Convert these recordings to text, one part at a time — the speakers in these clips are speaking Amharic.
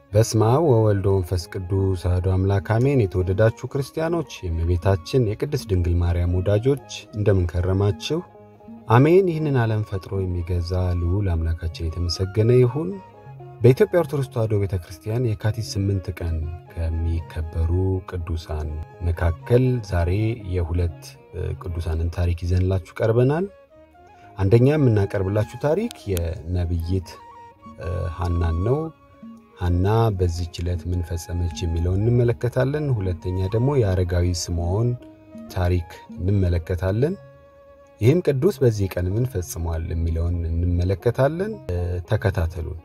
በስመ አብ ወወልድ ወመንፈስ ቅዱስ አሐዱ አምላክ አሜን። የተወደዳችሁ ክርስቲያኖች፣ የእመቤታችን የቅድስት ድንግል ማርያም ወዳጆች እንደምንከረማችሁ አሜን። ይህንን ዓለም ፈጥሮ የሚገዛ ልዑል አምላካችን የተመሰገነ ይሁን። በኢትዮጵያ ኦርቶዶክስ ተዋሕዶ ቤተ ክርስቲያን የካቲት ስምንት ቀን ከሚከበሩ ቅዱሳን መካከል ዛሬ የሁለት ቅዱሳንን ታሪክ ይዘንላችሁ ቀርበናል። አንደኛ የምናቀርብላችሁ ታሪክ የነቢይት ሐናን ነው። ሐና በዚህች ዕለት ምን ፈጸመች የሚለውን እንመለከታለን። ሁለተኛ ደግሞ የአረጋዊ ስምዖን ታሪክ እንመለከታለን። ይህም ቅዱስ በዚህ ቀን ምን ፈጽሟል የሚለውን እንመለከታለን። ተከታተሉን።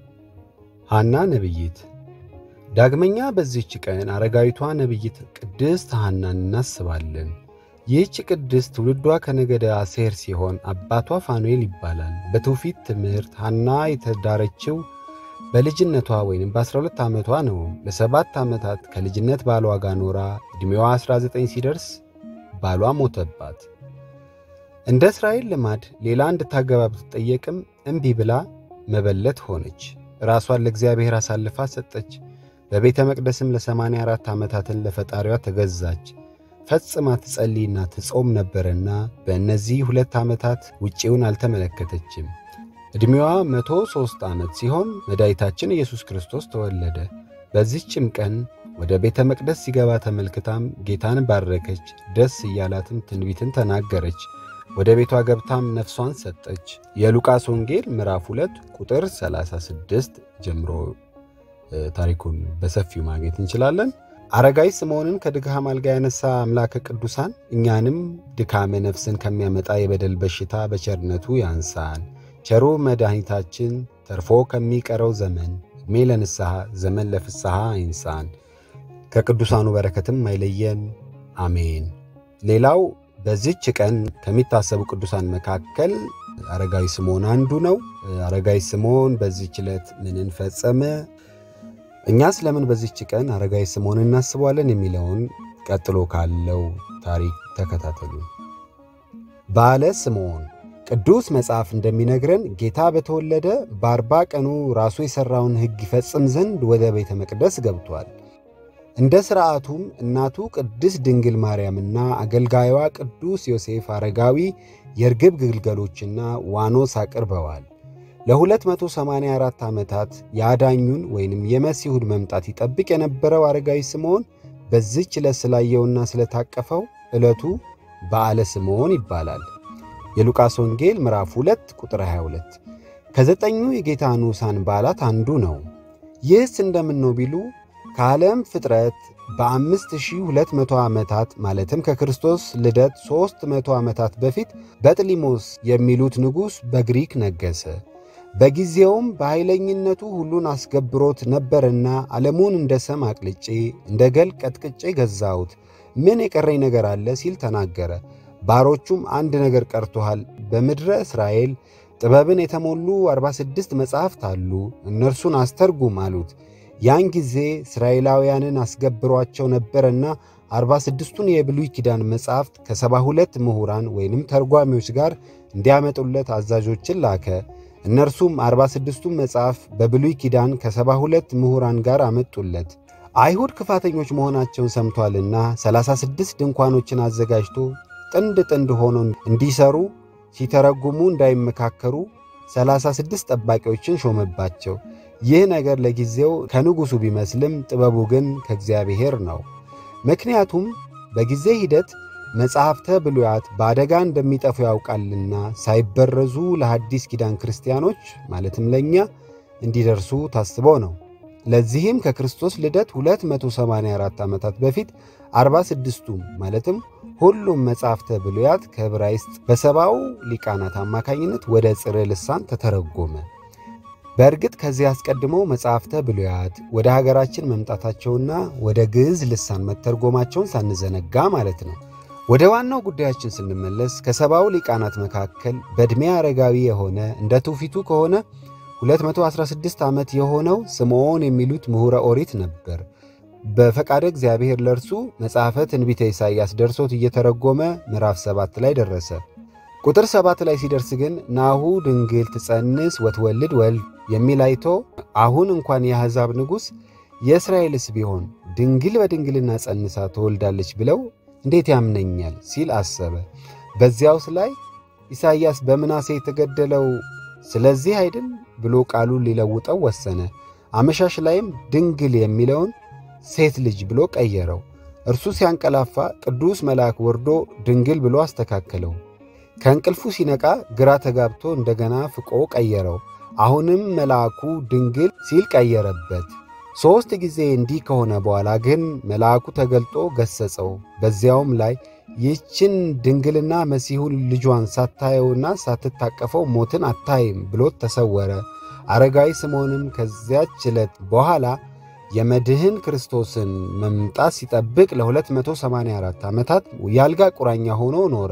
ሐና ነቢይት። ዳግመኛ በዚህች ቀን አረጋዊቷ ነቢይት ቅድስት ሐናን እናስባለን። ይህች ቅድስት ትውልዷ ከነገደ አሴር ሲሆን አባቷ ፋኑኤል ይባላል። በትውፊት ትምህርት ሐና የተዳረችው በልጅነቷ ወይም በ12 ዓመቷ ነው። ለሰባት ዓመታት ከልጅነት ባሏ ጋር ኖራ ዕድሜዋ 19 ሲደርስ ባሏ ሞተባት። እንደ እስራኤል ልማድ ሌላ እንድታገባ ብትጠየቅም እምቢ ብላ መበለት ሆነች። ራሷን ለእግዚአብሔር አሳልፋ ሰጠች። በቤተ መቅደስም ለ84 ዓመታትን ለፈጣሪዋ ተገዛች። ፈጽማ ትጸልይና ትጾም ነበርና በእነዚህ ሁለት ዓመታት ውጪውን አልተመለከተችም። ዕድሜዋ መቶ ሦስት ዓመት ሲሆን መድኃኒታችን ኢየሱስ ክርስቶስ ተወለደ። በዚህችም ቀን ወደ ቤተ መቅደስ ሲገባ ተመልክታም ጌታን ባረከች። ደስ እያላትም ትንቢትን ተናገረች። ወደ ቤቷ ገብታም ነፍሷን ሰጠች። የሉቃስ ወንጌል ምዕራፍ 2 ቁጥር 36 ጀምሮ ታሪኩን በሰፊው ማግኘት እንችላለን። አረጋዊ ስምዖንን ከድካም አልጋ ያነሳ አምላከ ቅዱሳን እኛንም ድካመ ነፍስን ከሚያመጣ የበደል በሽታ በቸርነቱ ያንሳን። ቸሩ መድኃኒታችን ተርፎ ከሚቀረው ዘመን ዕድሜ ለንስሐ ዘመን ለፍስሐ አይንሳን፣ ከቅዱሳኑ በረከትም አይለየን፣ አሜን። ሌላው በዚች ቀን ከሚታሰቡ ቅዱሳን መካከል አረጋዊ ስምዖን አንዱ ነው። አረጋዊ ስምዖን በዚች ዕለት ምንን ፈጸመ? እኛ ስለምን በዚች ቀን አረጋዊ ስምዖን እናስበዋለን የሚለውን ቀጥሎ ካለው ታሪክ ተከታተሉ። በዓለ ስምዖን ቅዱስ መጽሐፍ እንደሚነግረን ጌታ በተወለደ በአርባ ቀኑ ራሱ የሠራውን ሕግ ይፈጽም ዘንድ ወደ ቤተ መቅደስ ገብቷል። እንደ ሥርዓቱም እናቱ ቅድስት ድንግል ማርያምና አገልጋዩዋ ቅዱስ ዮሴፍ አረጋዊ የርግብ ግልገሎችና ዋኖስ አቅርበዋል። ለ284 ዓመታት የአዳኙን ወይንም የመሲሁን መምጣት ይጠብቅ የነበረው አረጋዊ ስምዖን በዚች ዕለት ስላየውና ስለታቀፈው ዕለቱ በዓለ ስምዖን ይባላል። የሉቃስ ወንጌል ምዕራፍ 2 ቁጥር 22 ከዘጠኙ የጌታ ንዑሳን በዓላት አንዱ ነው። ይህስ እንደምን ነው ቢሉ ከዓለም ፍጥረት በ5200 ዓመታት ማለትም ከክርስቶስ ልደት 300 ዓመታት በፊት በጥሊሞስ የሚሉት ንጉሥ በግሪክ ነገሠ። በጊዜውም በኃይለኝነቱ ሁሉን አስገብሮት ነበርና ዓለሙን እንደ ሰም አቅልጬ እንደ ገል ቀጥቅጬ ገዛሁት፣ ምን የቀረኝ ነገር አለ ሲል ተናገረ። ባሮቹም አንድ ነገር ቀርቶሃል፣ በምድረ እስራኤል ጥበብን የተሞሉ 46 መጻሕፍት አሉ፣ እነርሱን አስተርጉም አሉት። ያን ጊዜ እስራኤላውያንን አስገብሯቸው ነበርና 46ቱን የብሉይ ኪዳን መጻሕፍት ከሰባ ሁለት ምሁራን ወይንም ተርጓሚዎች ጋር እንዲያመጡለት አዛዦችን ላከ። እነርሱም 46ቱን መጽሐፍ በብሉይ ኪዳን ከሰባ ሁለት ምሁራን ጋር አመጡለት። አይሁድ ክፋተኞች መሆናቸውን ሰምቷልና 36 ድንኳኖችን አዘጋጅቶ ጥንድ ጥንድ ሆኖ እንዲሰሩ ሲተረጉሙ እንዳይመካከሩ 36 ጠባቂዎችን ሾመባቸው። ይህ ነገር ለጊዜው ከንጉሡ ቢመስልም ጥበቡ ግን ከእግዚአብሔር ነው። ምክንያቱም በጊዜ ሂደት መጻሕፍተ ብሉያት በአደጋ እንደሚጠፉ ያውቃልና ሳይበረዙ ለሐዲስ ኪዳን ክርስቲያኖች ማለትም ለእኛ እንዲደርሱ ታስቦ ነው። ለዚህም ከክርስቶስ ልደት 284 ዓመታት በፊት 46ቱም ማለትም ሁሉም መጻሕፍተ ብሉያት ከዕብራይስጥ በሰባው ሊቃናት አማካኝነት ወደ ጽርዕ ልሳን ተተረጎመ። በእርግጥ ከዚህ አስቀድሞ መጻሕፍተ ብሉያት ወደ ሀገራችን መምጣታቸውና ወደ ግዕዝ ልሳን መተርጎማቸውን ሳንዘነጋ ማለት ነው። ወደ ዋናው ጉዳያችን ስንመለስ ከሰባው ሊቃናት መካከል በዕድሜ አረጋዊ የሆነ እንደ ትውፊቱ ከሆነ 216 ዓመት የሆነው ስምዖን የሚሉት ምሁረ ኦሪት ነበር። በፈቃደ እግዚአብሔር ለእርሱ መጽሐፈ ትንቢተ ኢሳይያስ ደርሶት እየተረጎመ ምዕራፍ ሰባት ላይ ደረሰ። ቁጥር ሰባት ላይ ሲደርስ ግን ናሁ ድንግል ትጸንስ ወትወልድ ወልድ የሚል አይቶ አሁን እንኳን የአሕዛብ ንጉሥ የእስራኤልስ ቢሆን ድንግል በድንግልና ጸንሳ ትወልዳለች ብለው እንዴት ያምነኛል ሲል አሰበ። በዚያውስ ላይ ኢሳይያስ በምናሴ የተገደለው ስለዚህ አይድን ብሎ ቃሉን ሊለውጠው ወሰነ። አመሻሽ ላይም ድንግል የሚለውን ሴት ልጅ ብሎ ቀየረው። እርሱ ሲያንቀላፋ ቅዱስ መልአክ ወርዶ ድንግል ብሎ አስተካከለው። ከእንቅልፉ ሲነቃ ግራ ተጋብቶ እንደገና ፍቆ ቀየረው። አሁንም መልአኩ ድንግል ሲል ቀየረበት። ሦስት ጊዜ እንዲህ ከሆነ በኋላ ግን መልአኩ ተገልጦ ገሠጸው። በዚያውም ላይ ይህችን ድንግልና መሲሁን ልጇን ሳታየውና ሳትታቀፈው ሞትን አታይም ብሎት ተሰወረ። አረጋዊ ስምዖንም ከዚያች ዕለት በኋላ የመድህን ክርስቶስን መምጣት ሲጠብቅ ለ284 ዓመታት የአልጋ ቁራኛ ሆኖ ኖረ።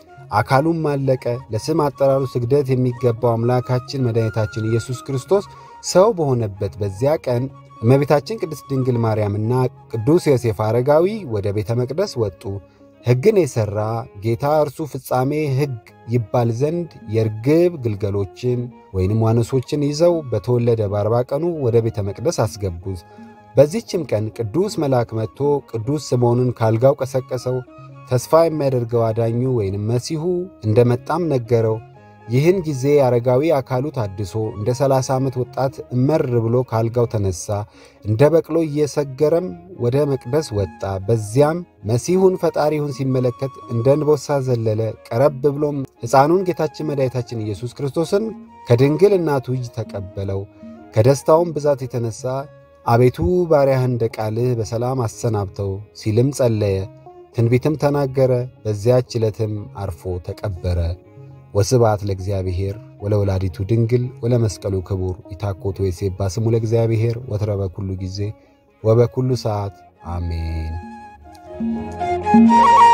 አካሉም አለቀ። ለስም አጠራሩ ስግደት የሚገባው አምላካችን መድኃኒታችን ኢየሱስ ክርስቶስ ሰው በሆነበት በዚያ ቀን እመቤታችን ቅድስት ድንግል ማርያምና ቅዱስ ዮሴፍ አረጋዊ ወደ ቤተ መቅደስ ወጡ። ሕግን የሠራ ጌታ እርሱ ፍጻሜ ሕግ ይባል ዘንድ የርግብ ግልገሎችን ወይንም ዋኖሶችን ይዘው በተወለደ በአርባ ቀኑ ወደ ቤተ መቅደስ አስገቡት። በዚህችም ቀን ቅዱስ መልአክ መጥቶ ቅዱስ ስምዖንን ካልጋው ቀሰቀሰው። ተስፋ የሚያደርገው አዳኙ ወይንም መሲሁ እንደ መጣም ነገረው። ይህን ጊዜ አረጋዊ አካሉ ታድሶ እንደ ሰላሳ ዓመት ወጣት እመር ብሎ ካልጋው ተነሣ። እንደ በቅሎ እየሰገረም ወደ መቅደስ ወጣ። በዚያም መሲሁን ፈጣሪውን ሲመለከት እንደ እንቦሳ ዘለለ። ቀረብ ብሎም ሕፃኑን ጌታችን መድኃኒታችን ኢየሱስ ክርስቶስን ከድንግል እናቱ እጅ ተቀበለው። ከደስታውም ብዛት የተነሣ አቤቱ ባሪያህን እንደ ቃልህ በሰላም አሰናብተው ሲልም ጸለየ። ትንቢትም ተናገረ። በዚያች ዕለትም አርፎ ተቀበረ። ወስብሐት ለእግዚአብሔር ወለወላዲቱ ድንግል ወለመስቀሉ ክቡር ኢታኮቱ የሴባ ስሙ ለእግዚአብሔር ወትረ በኩሉ ጊዜ ወበኩሉ ሰዓት አሜን።